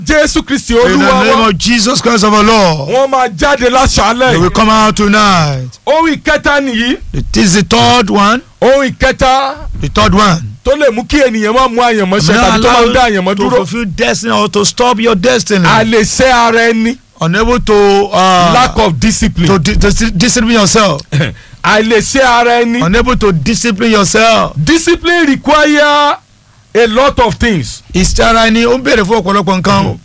jésù kristi In the olúwa name wa of Jesus Christ of our Lord. wọ́n máa jáde They láṣálẹ̀ will come out tonight. ohun ìkẹta nìyí It is the third one. ohun ìkẹta The third one. tó lè mú kí ènìyàn máa mú àyànmọ́ ṣe May not tàbí tó máa ń dá allow àyànmọ́ to dúró fulfill destiny or to stop your destiny. àlèṣe ara ẹni Unable to uh, lack of discipline to di- dis- discipline yourself. àlèṣe ara ẹni Unable to discipline yourself. discipline require a lot of things Ìsára ẹni ó ń béèrè fún ọ̀pọ̀lọpọ̀ nǹkan o.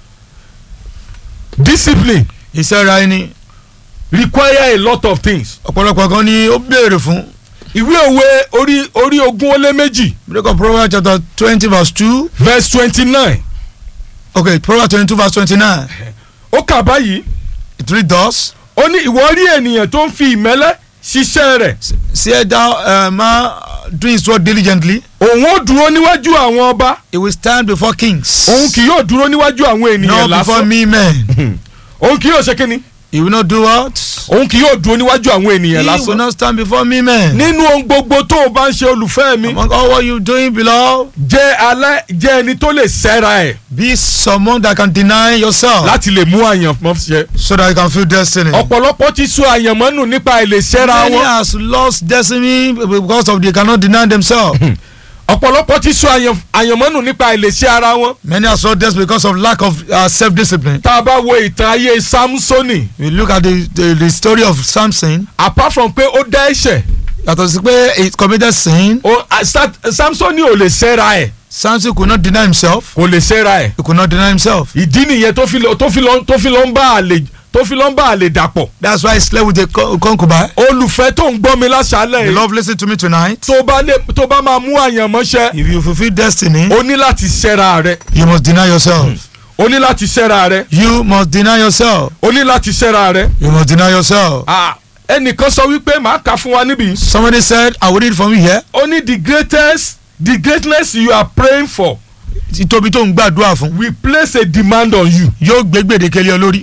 discipline Ìsára ẹni require a lot of things ọ̀pọ̀lọpọ̀ nǹkan ni ó béèrè fún. ìwé òwe orí orí ogún ó lé méjì Break of Proverbs chapter twenty verse two. verse twenty nine Okay, Proverbs twenty-two verse twenty-nine. ó kà báyìí It reads thus. ó ní ìwọ rí ènìyàn tó ń fi ìmẹ́lẹ́ ṣiṣẹ́ rẹ̀ See thou uh, man doing his work diligently. òun ó dúró níwájú àwọn ọba He will stand before kings. òun kì yóò dúró níwájú àwọn ènìyàn Not before lásán me men. òun kì yóò ṣe kínni He will not do what? òun kì yóò dúró níwájú àwọn ènìyàn He will lásán not stand before me men. nínú ohun gbogbo tó o bá ń ṣe olùfẹ́ mi Among all what you doing below, jẹ́ alẹ́ jẹ́ ẹni tó lè sẹ́ra ẹ̀ be someone that can deny yourself láti lè mú àyànmọ́ ṣe. so that you can feel destiny. ọ̀pọ̀lọpọ̀ ti sọ àyànmọ́ nù nípa ìlèṣẹ́ra Many wọn has lost destiny because of they cannot deny themselves. ọ̀pọ̀lọpọ̀ ti sọ àyàn- àyànmọ́ nù nípa ìlèṣẹ́ ara wọn. Many have lost destiny because of lack of uh, self-discipline. tá a bá wo ìtàn ayé samsoni We look at the, the, the story of Samson. apart from pé ó dá ẹ̀ṣẹ̀ Yàtọ̀ sí pé he committed sin. ó- a- Sa- samsoni ò lè ṣẹ́ra ẹ̀ Samson could not deny himself. kò lè ṣẹ́ra ẹ̀ He could not deny himself. ìdí nìyẹn tó fi lọ tó fi lọ tó fi lọ ń bá àlè tó fi lọ ń bá àlè dàpọ̀ That's why he slept with a co- concubine. olùfẹ́ tó ń gbọ́ mi láṣálẹ̀ The yìí love listen to me tonight. tó bá lè tó bá máa mú àyànmọ́ ṣẹ If you fulfill destiny, o ní láti ṣẹ́ra rẹ you must deny yourself. o ní láti ṣẹ́ra rẹ You must deny yourself. o ní láti ṣẹ́ra rẹ. You must deny yourself. Ah, ẹnìkan sọ wípé màá kà fún wa níbí. Somebody said, I will read from you here. ó ní the greatest the greatness you are praying for Títóbi tó ń gbàdúrà fún. will place a demand on you. Yóò gbé gbèdéke lé ọ lórí.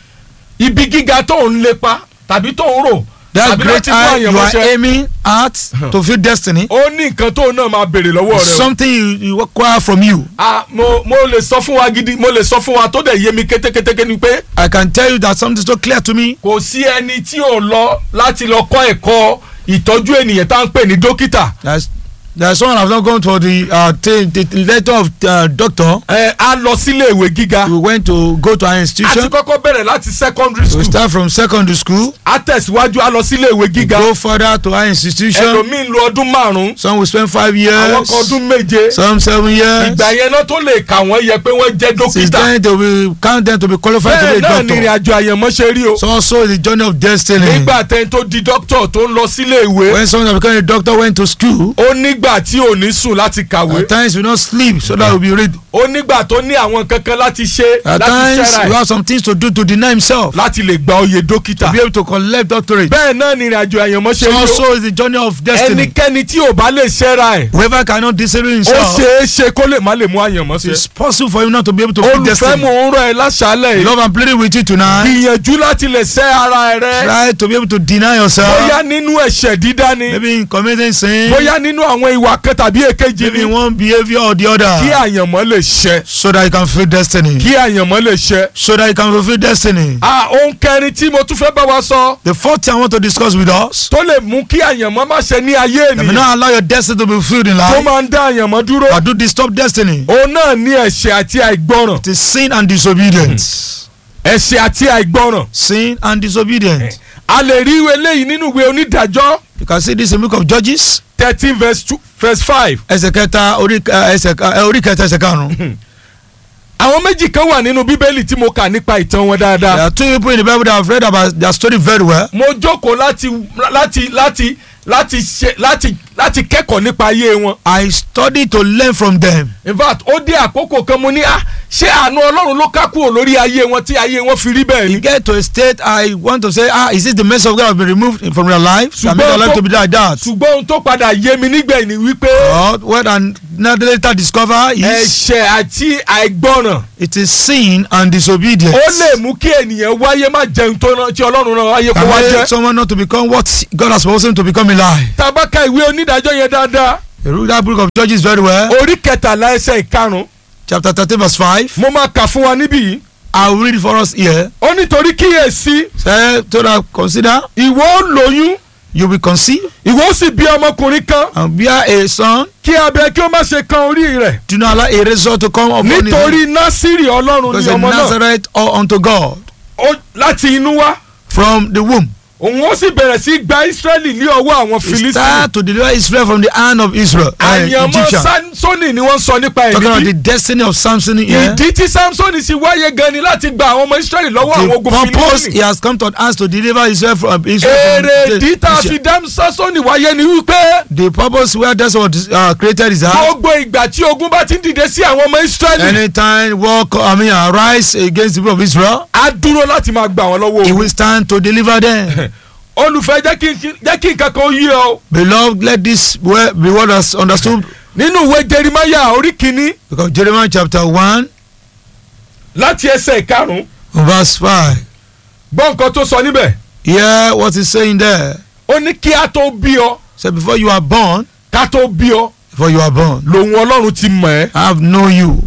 ibi gíga tó ń lépa tàbí tó ń rò That tàbí great láti mú eye you are àyànmọ́ṣẹ́ aiming at to fulfill destiny. ó ní nǹkan tó náà máa béèrè lọ́wọ́ rẹ o. Something you, you acquire from you. Ah, mo mo lè sọ fún wa gidi mo lè sọ fún wa tó dẹ̀ yé mi kétékété ni pé I can tell you that something so clear to me. kò sí ẹni tí ò lọ láti lọ kọ́ ẹ̀kọ́ ìtọ́jú ènìyàn tá à ń pè ní dókítà. There's, there's someone have not gone for the uh, t- the letter of uh, doctor. ẹ a lọ sílé ìwé gíga We went to go to our a ti institution. kọ́kọ́ bẹ̀rẹ̀ láti secondary We school start from secondary school. a tẹ̀síwájú a lọ sílé ìwé gíga Go further to our institution. ẹlòmíín lo ọdún márùn-ún Some will spend five àwọn years. kan ọdún méje Some seven years. ìgbà yẹn náà tó lè kà wọ́n yẹ pé wọ́n jẹ́ Since dókítà then they will count them to be qualified bẹ́ẹ̀ to be a náà ni ìrìn doctor. àjò àyànmọ́ ṣe rí o So also the journey of destiny. nígbà tẹ́ni tó di dókítà tó ń lọ sílé ìwé When someone that become a doctor went to school, ó nígbà tí ò ní sùn láti kàwé at times we not sleep so that we be ready. ó nígbà tó ní àwọn kankan láti ṣe At láti times ṣẹ́ra we ẹ̀ have some things to do to deny himself. láti lè gba oyè dókítà To be able to collect doctorate. bẹ́ẹ̀ náà ni ìrìn àjò àyànmọ́ ṣe So rí o also is the journey of destiny. ẹnikẹ́ni tí ò bá lè ṣẹ́ra ẹ̀ Whoever cannot discipline ó himself, ṣeé ṣe kó lè má lè mú àyànmọ́ ṣe it's possible for him not to be able to fulfill olùfẹ́ destiny. mò ń rọ ẹ láṣálẹ̀ yìí Love I'm pleading with you tonight. gbìyànjú láti lè ṣẹ́ ara rẹ Try to be able to deny yourself. bóyá nínú ẹ̀ṣẹ̀ dídá ni Maybe in committing sin. bóyá nínú àwọn ìwà kan tàbí èkejì Maybe ni in one behavior or the kí other. àyànmọ́ lè ṣẹ So that you can fulfill destiny. kí àyànmọ́ lè ṣẹ. So that you can fulfill destiny. a ohun kẹrin tí mo tún fẹ́ bá wa sọ The fourth thing I want to discuss with us. tó lè mú kí àyànmọ́ má ṣe ní ayé That may ènìyàn not allow your destiny to be fulfilled in tó life. máa ń dá àyànmọ́ dúró Or do disturb destiny. òun náà ní ẹ̀ṣẹ̀ àti àìgbọràn It is sin and disobedience. ẹ̀ṣẹ̀ àti àìgbọràn Sin and disobedience. a lè rí ìwé eléyìí nínú ìwé onídàájọ́ You can see this in the book of Judges. thirteen verse two verse five ẹsẹ̀ kẹta orí ẹ, ẹsẹ̀ ká- ẹ, orí kẹta ẹsẹ̀ karùn-ún. àwọn méjì kan wà nínú bíbélì tí mo kà nípa ìtàn wọn There dáadáa are two people in the Bible that have read about their story very well. mo jókòó láti láti láti láti ṣe láti láti kẹ́kọ̀ọ́ nípa ayé wọn I studied to learn from them. in fact ó dé àkókò kan mo ní ah ṣé àánú ọlọ́run ló ká kúrò lórí ayé wọn tí ayé wọn fi rí bẹ́ẹ̀ ni. You get to a state I want to say ah is this the message of God have been removed from your life? That make your life to be like that. ṣùgbọ́n ohun tó padà yé mi nígbẹ̀yìn ni wípé But what I now later discover is ẹ̀ṣẹ̀ àti àìgbọràn it is sin and disobedience. ó lè mú kí ènìyàn wáyé má jẹun tó rán- tí ọlọ́run rán wáyé kó Can wá make jẹ́. someone not to become what God has supposed him to become in life. tá a bá ka ìwé onídàájọ́ yẹn dáadáa You read that book of Judges very well. orí kẹtàlá ẹsẹ̀ ìkarùn chapter thirteen verse five. mo máa kà fún wa níbí yìí I will read it for us here. ó nítorí kíyèsí Say to that consider ìwọ ó lóyún you will conceive ìwọ ó sì bí ọmọkùnrin kan and bear a son. kí abẹ kí ó má ṣe kan orí rẹ̀ Do not allow a razor to come upon his head. nítorí násìrì ọlọ́run Because ni a ọmọ náà Nazareth or unto God Ó- láti inú wá from the womb. òun ó sì bẹ̀rẹ̀ sí gba Ísírẹ́lì ní ọwọ́ àwọn He Fílísítì start to deliver Israel from the hand of Israel. Uh, àyànmọ́ Egyptian. Sámsónì ni wọ́n sọ nípa ẹ̀ Talking about níbí the destiny of Samson here. ìdí tí Sámsónì sì wáyé gan ni láti gba àwọn ọmọ Ísírẹ́lì lọ́wọ́ àwọn The ogun purpose he Fílísítì has come to us to deliver Israel from Israel èrè from ìdí tá a the- fi dá Sámsónì wáyé ni wípé The purpose where that's what uh, created is that gbogbo ìgbà tí ogun bá ti ń dìde sí àwọn ọmọ Ísírẹ́lì anytime war co- I mean arise against the people of Israel, á dúró láti máa gbà wọ́n lọ́wọ́ he ogun will stand to deliver them. olùfẹ́ jẹ́ kí n- jẹ́ kí nǹkan kan yé ọ Beloved, let this word be what us understood nínú ìwé Jeremáyà orí kìíní because Jeremiah chapter one láti ẹsẹ̀ ìkarùn-ún verse five. gbọ́ nǹkan tó sọ níbẹ̀ Hear what he's saying there. ó ní kí a tó bí ọ Say before you are born, ká tó bí ọ before you are born, lòun Ọlọ́run ti mọ̀ ẹ́ I have known you.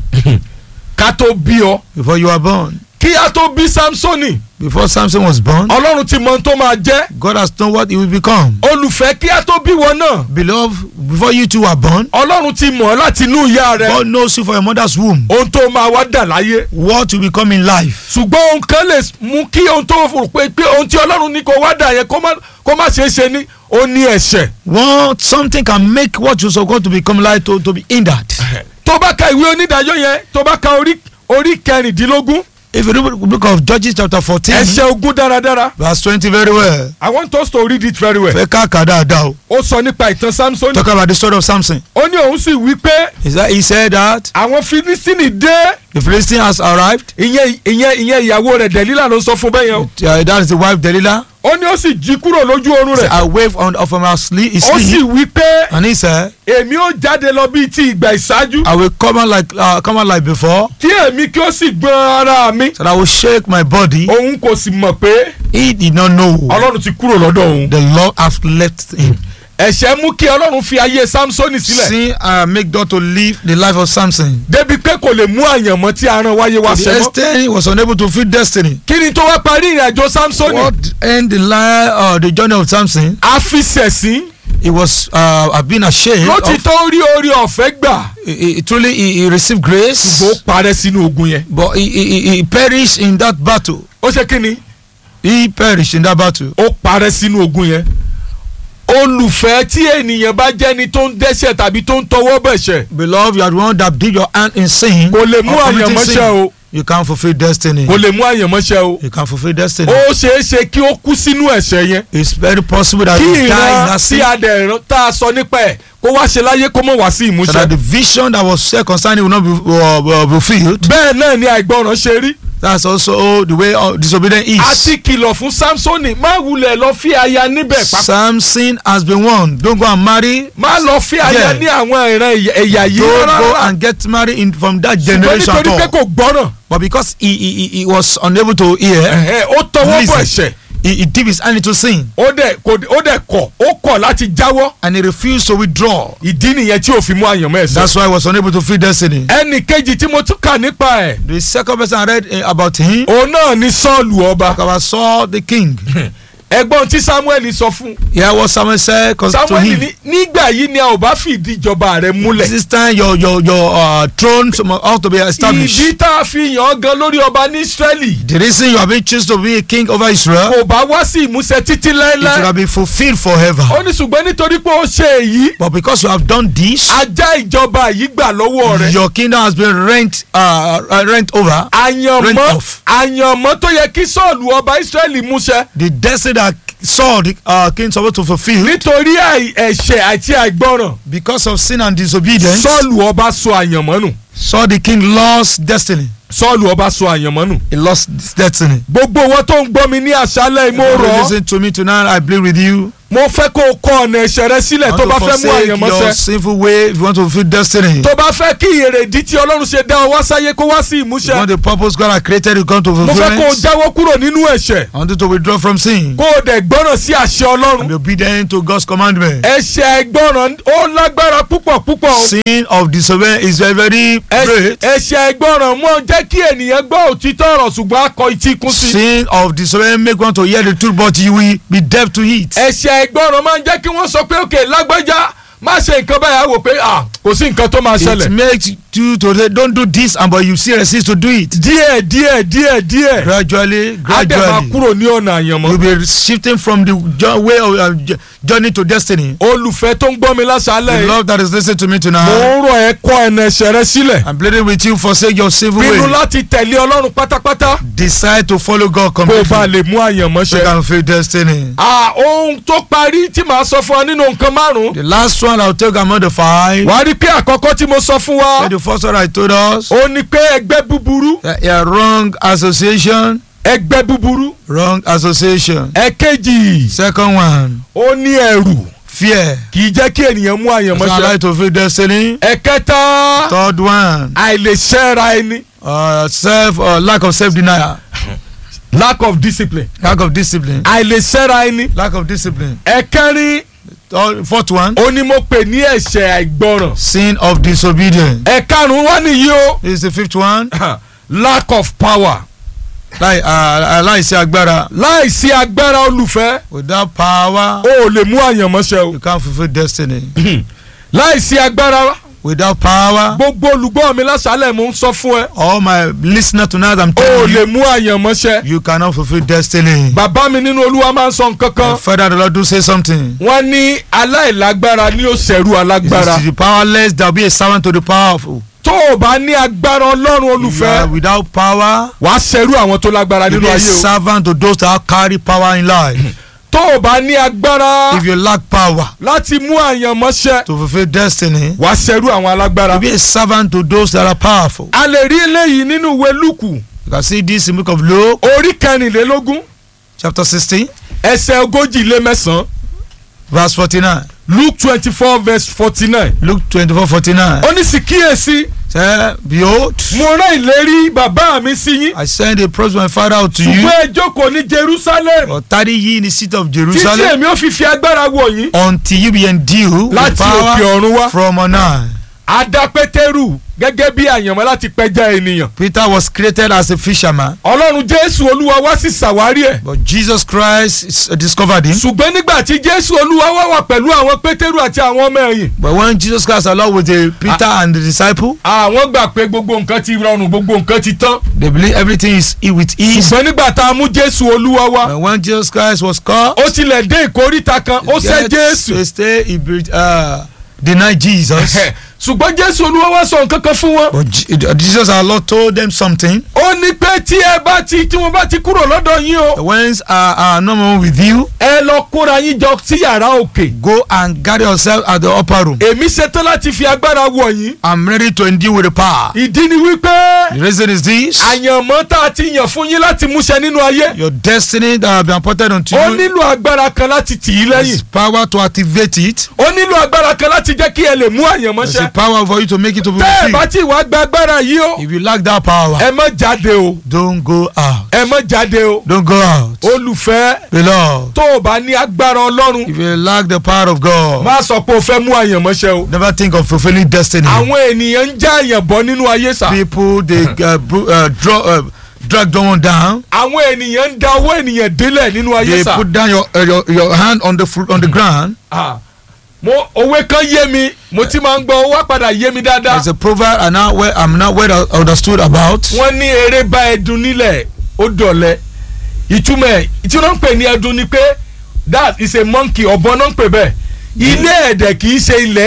ká tó bí ọ Before you are born, kí a tó bí Sámsónì before Samson was born, Ọlọ́run ti mọ ohun tó máa jẹ́ God has known what he will become. olùfẹ́ kí a tó bí wọn náà Beloved, before you two were born, Ọlọ́run ti mọ̀ ọ́ láti inú ìyá rẹ God knows you for your mother's womb. ohun tó máa wá dà láyé What you become in life. ṣùgbọ́n ohun kan lè mú kí ohun tó rò pé pé ohun tí Ọlọ́run ní kó wá dà yẹn kó má kó má ṣeé ṣe ní ó ní ẹ̀ṣẹ̀ What something can make what you're supposed to become like to, to be hindered. tó bá ka ìwé onídàájọ́ yẹn tó bá ka orí orí kẹrìndínlógún If you read the book of Judges chapter fourteen, ẹ̀ṣẹ̀ ogún dáradára verse twenty very well. I want us to read it very well Fẹ́ ká kà dáadáa o. ó sọ nípa ìtàn Samson Talk about the story of Samson. ó ní òun sì wí pé Is that he said that àwọn Filistini dé the Philistine has arrived. ìyẹn ìyẹn ìyẹn ìyàwó rẹ̀ Dẹ̀lílà ló sọ fún bẹ́ẹ̀ yẹn o Uh, that is the wife Delilah. ó ní ó sì jí kúrò lójú oorun Say, rẹ̀ I wave on of my sleep. His ó sì sleep. wí pé And he said, èmi ó jáde lọ bíi ti ìgbà ìṣáájú I will come out like uh, come out like before. kí èmi kí ó sì gbọ́n ara mi So that I will shake my body. òun kò sì mọ̀ pé He did not know. Ọlọ́run ti kúrò lọ́dọ̀ òun The Lord has left him. ẹ̀ṣẹ̀ mú kí Ọlọ́run fi ayé Samsoni sílẹ̀ Sin uh, make God to live the life of Samson. débi pé kò lè mú àyànmọ́ tí a rán wáyé wá The ṣẹ mọ́ extent he was unable to fulfill destiny. kí ni tó wá parí ìrìn àjò Samsoni What end the line uh, the journey of Samson? a fi ṣẹ̀sín He was uh, have been ashamed. ló ti Of, tó rí orí ọ̀fẹ́ gbà he, he, truly he, he received grace, bó parẹ́ sínú ogun yẹn but he, he, he- he perished in that battle. ó ṣe kí ni He perished in that battle. ó parẹ́ sínú ogun yẹn olùfẹ́ tí ènìyàn bá jẹ́ni tó ń dẹ́ṣẹ̀ tàbí tó ń tọwọ́ bẹ̀ṣẹ̀ Beloved, you are the one that did your hand in sin. kò lè mú or committing àyànmọ́ṣẹ́ sin. o You can't fulfill destiny. kò lè mú àyànmọ́ṣẹ́ o You can't fulfill destiny. ó ṣeé ṣe kí ó kú sínú ẹ̀ṣẹ̀ yẹn It's very possible that kí you die in ìran that tí sin. a dẹ̀ rán tá a sọ nípa ẹ̀ kó wá ṣe láyé kó mọ̀ wá sí So ìmúṣẹ. that the vision that was said concerning will not be uh, uh, fulfilled. bẹ́ẹ̀ náà ni àìgbọràn ṣe rí That's also the way uh, disobedience is. a ti kìlọ̀ fún Samsoni má wulẹ̀ lọ fi aya níbẹ̀ pápá Samson has been warned. Don't go and marry. má lọ fi aya Yeah. ní àwọn ìran ẹ̀yà- ẹ̀yà yìí Don't go rárá and get married in, from that ṣùgbọ́n generation nítorí at pé all. kò gbọ́ràn But because he, he, he- he was unable to hear, ẹ̀hẹ́, ó tọwọ́ bọ̀ listen, ẹ̀ṣẹ̀ he, he dipped his hand into sin ó dẹ̀ kò- ó dẹ̀ kọ̀ ó kọ̀ láti jáwọ́ and he refused to withdraw. ìdí nìyẹn tí ò fi mú àyànmọ́ ẹ̀ṣẹ̀. That's why he was unable to fulfill destiny. ẹnì kejì tí mo tún kà nípa ẹ̀ The second person I read uh, about him, òun náà ni Sọ́ọ̀lù ọba about Saul the king. ẹ̀gbọ́n tí Samuel sọ fún Hear what Samuel said cons- to Samuel him. ní nígbà yìí ni a ò bá fìdí ìjọba rẹ̀ múlẹ̀ This time your your your uh, throne ought to be established. ìdí tá a fi yàn án gan lórí ọba ní Ísírẹ́lì The reason you have been chosen to be a king over Israel, kò bá wá sí ìmúṣẹ títí it should láéláé have been fulfilled forever. ó ní ṣùgbọ́n nítorí pé ó ṣe èyí But because you have done this, ajá ìjọba yìí gbà lọ́wọ́ rẹ̀ your kingdom has been rent uh, uh, rent over. Rent àyànmọ́ off. àyànmọ́ tó yẹ kí Sọ́ọ̀lù ọba Ísírẹ́lì múṣẹ The destiny that Saul the uh, king supposed to fulfill nítorí àì- ẹ̀ṣẹ̀ àti àìgbọràn because of sin and disobedience. Sọ́ọ̀lù ọba sọ àyànmọ́ nù Saul the king lost destiny. Sọ́ọ̀lù ọba sọ àyànmọ́ nù He lost his destiny. gbogbo wọn tó ń gbọ́ mi ní àṣálẹ̀ mo If you rọ̀ ọ́ listen to me tonight, I plead with you. mo fẹ́ kó o kọ ọ̀nà ẹ̀ṣẹ̀ rẹ sílẹ̀ You tó want bá to fẹ́ mú forsake your àyànmọ́ṣẹ́ sinful way if you want to fulfill destiny. tó bá fẹ́ kí èrèdí tí ọlọ́run ṣe dá ọ wá sáyé kó wá sí You ìmúṣẹ want the purpose God has created you come to mo fẹ́ kó o fulfillment. jáwọ́ kúrò nínú ẹ̀ṣẹ̀ I want you to withdraw from sin kó o dẹ̀ gbọ́ràn sí àṣẹ and ọlọ́run be obedient to God's commandment. ẹ̀ṣẹ̀ ẹ̀gbọ́ràn ó lágbára púpọ̀ púpọ̀ o Sin of disobedience is very very Ẹ̀ṣẹ̀- great. ẹ̀ṣẹ̀ ẹ̀gbọ́ràn mọ́ jẹ́ kí ènìyàn gbọ́ òtítọ́ ọ̀rọ̀ ṣùgbọ́n akọ etí kún sí Sin of disobedience make one to hear the truth but you will be deaf to it. ẹ̀ṣẹ̀ ẹ̀gbọ́ràn máa ń jẹ́ kí wọ́n sọ pé òkè lágbájá má ṣe nǹkan báyìí á wò pé ah, kò sí nǹkan tó máa It ṣẹlẹ̀ makes you to say don't do this and but you still resist to do it. díẹ̀ díẹ̀ díẹ̀ díẹ̀ Gradually, á dẹ̀ máa gradually. kúrò ní ọ̀nà àyànmọ́ You'll be shifting from the jo- way of uh, j- journey to destiny. olùfẹ́ tó ń gbọ́ mi lásàálẹ̀ The yìí love that is listening to me mo tonight. ń rọ̀ ẹ́ kọ́ ẹ̀nà ẹ̀ṣẹ̀ rẹ sílẹ̀ I'm pleading with you, forsake your sinful pinnu way. láti tẹ̀lé ọlọ́run pátápátá Decide to follow God kó o bá completely. lè mú àyànmọ́ So ṣẹ. you can fulfill destiny. Ah, ohun tó parí tí màá sọ fún ọ nínú nǹkan márùn-ún The last one I'll take among the five. wàá rí i pé àkọ́kọ́ tí mo sọ fún wa The first one I told us. ó ní pé ẹgbẹ́ búburú Yeah, yeah, wrong association. ẹgbẹ́ búburú Wrong association. ẹ̀kejì Second one, ó ní ẹ̀rù fear. kì í jẹ́ kí ènìyàn mú Does àyànmọ́ not ṣẹ. allow you to fulfill destiny. ẹ̀kẹta Third one, àìlèṣẹ́ra ẹni uh, self uh, lack of self denial. lack of discipline Lack of discipline. àìlèṣẹ́ra ẹni Lack of discipline. ẹ̀kẹrin Third- Fourth one, ó ní mo pè ní ẹ̀ṣẹ̀ àìgbọràn sin of disobedience. ẹ̀karùn-ún wá nìyí o This is the fifth one. lack of power Láì uh, aláìsí agbára. láìsí agbára olùfẹ́ Without power, o ò lè mú àyànmọ́ ṣẹ o you can't fulfill destiny. láìsí agbára Without power, gbogbo olùgbọ́ mi lásàálẹ̀ mo ń sọ fún ẹ all my listener tonight, I'm o ò telling lè you, mú àyànmọ́ ṣẹ you cannot fulfill destiny. bàbá mi nínú olúwa máa ń sọ nǹkan kan And Further, the Lord do say something. wọ́n ní aláìlágbára ní ó ṣẹ̀rù alágbára It is the powerless that will be a servant to the powerful. tó o bá ní agbára ọlọ́run If you olùfẹ́ are without power, wàá ṣẹ̀rù àwọn tó lágbára you nínú be a ayé o servant to those that carry power in life. tó o bá ní agbára If you lack power láti mú àyànmọ́ ṣẹ to fulfill destiny, wàá ṣẹ̀rù àwọn alágbára you be a servant to those that are powerful. a lè rí eléyìí nínú ìwé lúkù You can see this in the book of Luke, orí kẹrìnlélógún chapter 16, ẹsẹ̀ ogójì lé mẹ́sàn-án verse 49. luke twenty four verse forty nine Luke 24, 49. ó ní sì kíyèsí Say, Behold, mo rán ìlérí bàbá mi sí yín I send a promise my father out to you, ṣùgbọ́n ẹ jókòó ní jerusalem or tarry ye in the city of títí Jerusalem èmi ó fi fi agbára wọ̀ yín until you be endued with láti òkè power ọ̀run wá from on high. adá pétérù gẹ́gẹ́ bí àyànmọ́ láti pẹja ènìyàn Peter was created as a fisherman, ọlọ́run jésù olúwa wá sí ṣàwárí ẹ̀ but Jesus Christ is- discovered him. ṣùgbọ́n nígbà tí jésù olúwa wá wà pẹ̀lú àwọn pétérù àti àwọn ọmọ ẹ̀yìn But when Jesus Christ along with the Peter and the disciple, àwọn gbà pé gbogbo nǹkan ti rọrùn gbogbo nǹkan ti tán they believe everything is e- with ease. ṣùgbọ́n nígbà tá a mú jésù olúwa wá And when Jesus Christ was called, ó tilẹ̀ dé ìkóríta kan ó ṣẹ́ get jésù to stay, he be- uh, denied Jesus. ṣùgbọ́n jésù olúwa wá sọ nǹkan kan fún wọn But Je- uh, Jesus our Lord told them something. ó ní pé tí ẹ bá ti tí wọn bá ti kúrò lọ́dọ̀ yín o Whence are, are no more with you, ẹ lọ kóra yín jọ sí yàrá òkè go and gather yourself at the upper room. èmi ṣetán láti fi agbára wọ̀ yín I'm ready to endure with the power. ìdí ni wípé The reason is this. àyànmọ́ tá a ti yàn fún yín láti múṣẹ nínú ayé Your destiny that have been appointed unto ó you nílò agbára kan láti tì í lẹ́yìn has power to activate it. ó nílò agbára kan láti jẹ́ kí ẹ lè mú àyànmọ́ There's a ṣẹ power for you to make it to be tẹ́ ẹ bá fulfilled. tí wàá gba agbára yìí o If you lack that power, ẹ má jáde o don't go out. ẹ má jáde o Don't go out. olùfẹ́ Beloved, tó o bá ní agbára ọlọ́run if you lack the power of God, má sọ pé o fẹ́ mú àyànmọ́ ṣẹ o never think of fulfilling destiny. àwọn ènìyàn ń já àyàn bọ́ nínú ayé sá People they uh, bro- uh, draw, uh, drag someone down. àwọn ènìyàn ń da owó ènìyàn délẹ̀ nínú ayé They sá put down your uh, your, your hand on the fruit on the ground. Ah, mo òwe kan yé mi mo ti máa ń gbọ́ owó padà yé mi dáadáa There's a proverb I now well, I'm not well understood about. wọ́n ní eré bá ẹdun nílẹ̀ ó dọ̀lẹ́ ìtumọ̀ ẹ̀ tí wọ́n ń pè ní ẹdun ni pé that is a monkey ọ̀bọ náà ń pè bẹ́ẹ̀ ilé ẹ̀dẹ̀ kì í ṣe ilẹ̀ ẹlẹ̀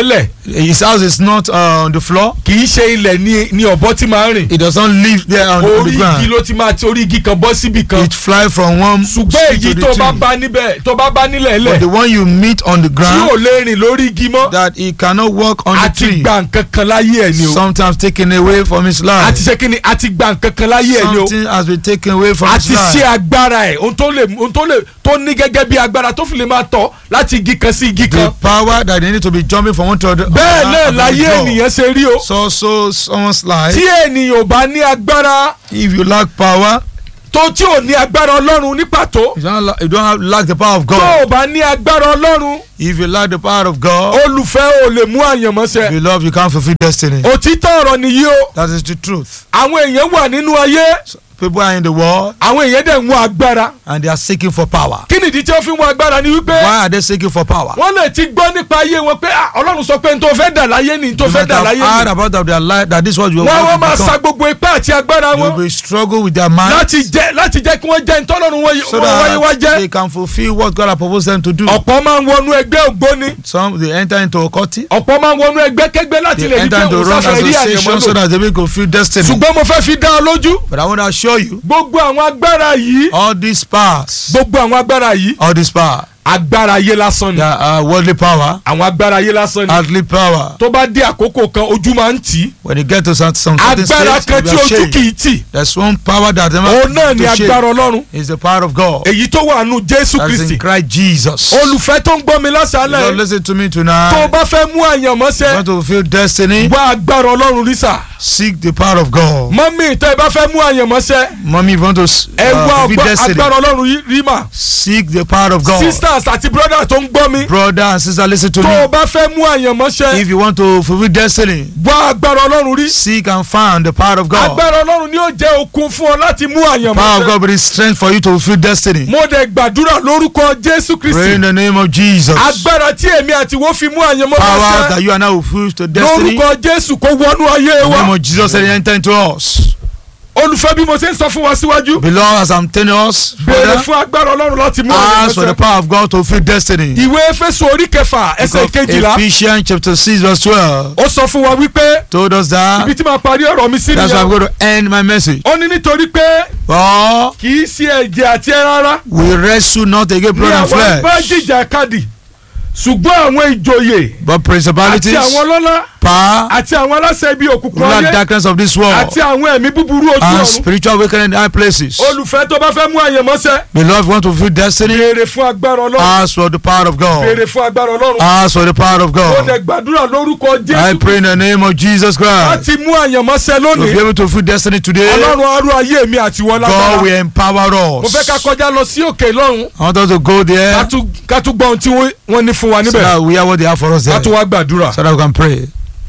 his house is not uh, on the floor. kì í ṣe ilẹ̀ ní ní ọ̀bọ tí máa ń rìn It does not live there on, on orí the igi ground. ló ti máa ti orí igi kan bọ́ síbì kan It fly from one ṣùgbọ́n tree èyí to tó the bá tree. bá níbẹ̀ tó bá bá nílẹ̀ But lẹ̀ the one you meet on the tí ò ground lè rìn lórí igi mọ́ that he cannot walk on the àti tree. gba nǹkan kan láyé ẹ̀ ni o Sometimes taken away from his life. àti ṣe kí ni àti gba nǹkan kan láyé ẹ̀ ni o Something has been taken away from his àti ṣe life. agbára ẹ̀ ohun tó lè ohun tó lè tó ní gẹ́gẹ́ bí agbára tó fi lè máa tọ̀ láti igi kan sí igi The kan power that they need to be jumping from one to the bẹ́ẹ̀ náà other. láyé ènìyàn ṣe rí o So so someone's life. tí ènìyàn ò bá ní agbára If you lack power, tó tí ò ní agbára ọlọ́run ní pàtó you don't, la- you don't have, lack the power of tó God. ò bá ní agbára ọlọ́run If you lack the power of God, olùfẹ́ ò lè mú àyànmọ́sẹ̀ beloved, you can't fulfill destiny. òtítọ́ ọ̀rọ̀ nìyí o That is the truth. àwọn èèyàn wà nínú ayé People are in the world àwọn èèyàn dẹ̀ ń wá agbára and they are seeking for power. kí nìdí tí wọ́n fi ń wá agbára ni wípé Why are they seeking for power? wọ́n lè ti gbọ́ nípa ayé wọn pé "Ah, ọlọ́run sọ pé n tó fẹ́ dà láyé ni n tó You fẹ́ might dà have láyé heard ni about of their life that this is what you wọ́n wọ́n want máa to sa become. gbogbo ipá àti agbára They wọn will struggle with their mind láti jẹ́ láti jẹ́ kí wọ́n jẹ́ ntọ́lọ́run wọn so wọ́n wáyé wá that jẹ́ they can fulfill what God has proposed them to do. ọ̀pọ̀ máa ń wọnú ẹgbẹ́ ògbóni Some they enter into a culty, ọ̀pọ̀ máa ń wọnú ẹgbẹ́ kẹgbẹ́ láti they lè rí enter pé into òun wrong sáfẹ́ rí association so àyànmọ́ lò that they may fulfill destiny. ṣùgbọ́n mo fẹ́ fi dá ọ lójú But I want to assure you, gbogbo àwọn agbára yìí all these powers, gbogbo àwọn agbára yìí all this power, agbára ayé lásán ni they are worldly power, àwọn agbára ayé lásán ni earthly power. tó bá dé àkókò kan ojú máa ń tì í When you get to some, some certain agbára stage, kan tí you are ojú ashamed. kì í tì There's one power that never òun náà ni to shame. agbára ọlọ́run is the power of God. èyí tó wà nù jésù That is kristi in Christ Jesus. olùfẹ́ tó ń gbọ́ mi Lord, lásàálẹ̀ listen to me tó o tonight. bá fẹ́ mú You àyànmọ́sẹ́ want to fulfill destiny? wá agbára ọlọ́run rí sà Seek the power of God. mọ́mí tó ẹ bá fẹ́ mú àyànmọ́sẹ́ Mommy, if you want to s- ẹ uh, wá fulfill ọgbọ́n destiny, agbára ọlọ́run yí- rí mà seek the power of God. sisters àti brothers tó ń gbọ́ mi Brother and sister, listen to tó o me. bá fẹ́ mú àyànmọ́sẹ́ If you want to fulfill destiny, wá agbára ọlọ́run rí seek and find the power of God. agbára ọlọ́run ni yóò jẹ́ okun fún ọ láti mú Power of àyànmọ́sẹ́ God will be strength for you to fulfill destiny. mo dẹ̀ gbàdúrà lórúkọ jésù Pray kristi in the name of Jesus. agbára tí èmi àti wọ́n fi mú Power àyànmọ́sẹ́ that you are now fulfill to destiny. lórúkọ jésù kó wọnú ayé In the name wa of Jesus, and enter into us. olùfẹ́ bí mo ṣe ń sọ fún wa síwájú Beloved, as I'm telling us, béèrè brother, fún agbára ọlọ́run láti mú ask for the àyànmọ́sẹ́ power of God to fulfill destiny. ìwé efésù orí kẹfà ẹsẹ̀ Book of kejìlá Ephesians chapter 6 verse 12 ó sọ fún wa wípé told us that ibi tí màá parí ọ̀rọ̀ mi sí that's why I'm nìyẹn going to end my message. ó ní nítorí pé For kì í ṣe ẹ̀jẹ̀ àti ẹran ara we wrestle not against ní blood and àwọn bá flesh, jìjà kadì ṣùgbọ́n àwọn ìjòyè but àti principalities, àwọn ọlọ́lá power, àti àwọn aláṣẹ ibi òkùnkùn ruler ayé darkness of this world, àti àwọn ẹ̀mí búburú ojú and ọ̀run spiritual awakening in high places. olùfẹ́ tó bá fẹ́ mú àyànmọ́sẹ́ Beloved, want to fulfill destiny? béèrè fún agbára ọlọ́run Ask for the power of God. béèrè fún agbára ọlọ́run Ask for the power of ó God. dẹ̀ gbàdúrà lórúkọ I jésù pray in the name of Jesus Christ láti mú àyànmọ́sẹ́ to be lónìí able to fulfill destiny today. ọlọ́run arú ayé mi àti wọn God lágbára will empower mo fẹ́ ká us. kọjá lọ sí òkè lọ́run I want us to go ká there tún- ká tún gbọ́ ohun tí wọ́n- wọ́n ní fún wa so níbẹ̀ that we hear what they have for us ká there. tún wá gbàdúrà. So that we can pray.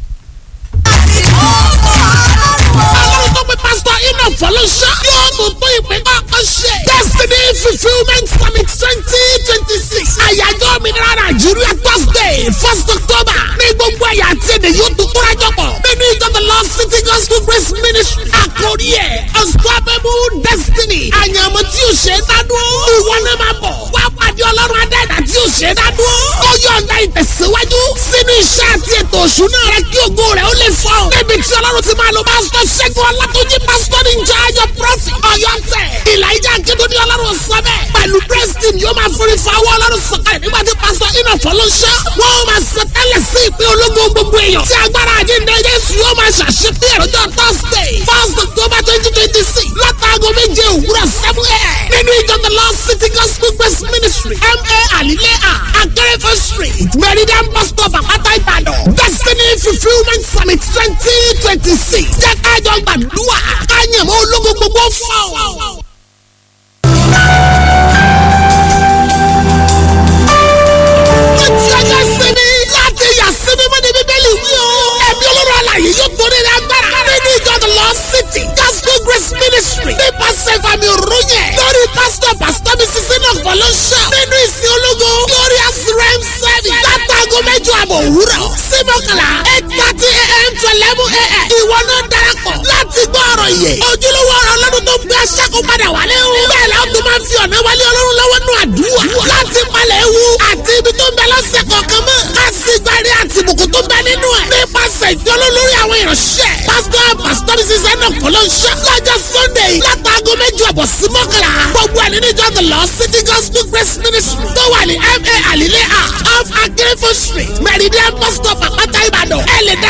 Ọlọ́run tó pe pásítọ̀ Enoch Fọlọ́ṣọ́ yóò mú tó ìpín kọ́kọ́ ṣe. Destiny fulfilment summit twenty twenty six. Àyájọ́ òmìnira Nàìjíríà Thursday first October ní gbogbo ẹ̀yà àti èdè yóò tún kúrẹ́ jọpọ̀. Nínú ìjọ the Lord City Gospel Grace Ministry. Àkórí ẹ̀ Unstoppable Destiny. Àyànmọ́ tí o ṣe é dádúró. Ìwọ náà máa bọ̀. Wá pàdé Ọlọ́run Adẹ́dà tí o ṣe é dádúró. Ó yọ̀ǹda ìtẹ̀síwájú sínú iṣẹ́ àti ètò òṣùnà rẹ kí ògo rẹ̀ ó lè fọ́. Níbi tí Ọlọ́run ti máa lo pásítọ̀ Ṣẹ́gun Ọlátúnjí pásítọ̀ ní ìjọ ayọ̀ prọ́fì Ọ̀yọ́ tẹ̀. Ìlàjà Akédọ́dí Ọlọ́run sọ bẹ́ẹ̀. Pẹ̀lú Preston yóò máa forí fa owó Ọlọ́run sọ̀kalẹ̀ nígbà tí pásítọ̀ Iná Fọlọ́ṣọ́. Wọ́n máa sọ tẹ́lẹ̀ sí ìpín ológo gbogbo èèyàn. Tí agbára àjíǹde Jésù yóò máa ṣàṣepé ẹ̀rọjọ́ Thursday first October twenty twenty six látàgọ́ méje òwúrọ̀ seven a.m. Nínú ìjọ The Lord City Gospel Grace Ministry M.A. Alilea Akérèfọ́ Street Meridian Bus Stop Àpáta Ìbàdàn Destiny Fulfilment Summit twenty twenty six. Jẹ́ kájọ gbàdúrà káyẹ̀mọ́ ológo gbogbo fọ́. Ó ti ọjọ́ sinmi láti yà sinmi mọ́ ní bíbélì wí o. Ẹ̀mí olóró àlàyé yóò torí rẹ̀ agbára. Nínú ìjọ The Lord City Gospel Grace Ministry nípasẹ̀ ìfàmì òróyè lórí pásítọ̀ pásítọ̀ mi sísè náà fọlọ́ṣọ́. Nínú ìsìn ológo Glorious Rem Service látàgọ́ mẹ́jọ àbọ̀ òwúrọ̀ sí mọ́kànlá eight thirty a.m. to eleven a.m. Ìwọ náà darapọ̀ láti gbọ́ ọ̀rọ̀ yẹ. Ojúlówó ọ̀rọ̀ ọlọ́run tó ń gbé aṣáko padà wálé o. Bẹ́ẹ̀ la ó tún máa ń fi ọ̀nà wálé ọlọ́run lọ́wọ́ nù àdúrà. Láti palẹ̀ ewu àti ibi tó ń bẹ lọ́sẹ̀ kọ̀ọ̀kan mọ́. Ká sì gbárí àti ìbùkún tó ń bẹ nínú fọlọ́nṣọ́ lọ́jọ́ sunday látàgọ́ méjì ọ̀bọ̀ sí mọ́kànlá gbogbo ẹ̀ nínú ìjọ the lord city gospel grace ministry tó wà ní ma alile a off akérèfọ́ street meridian bus stop àpáta ìbàdàn ẹ̀ lè dá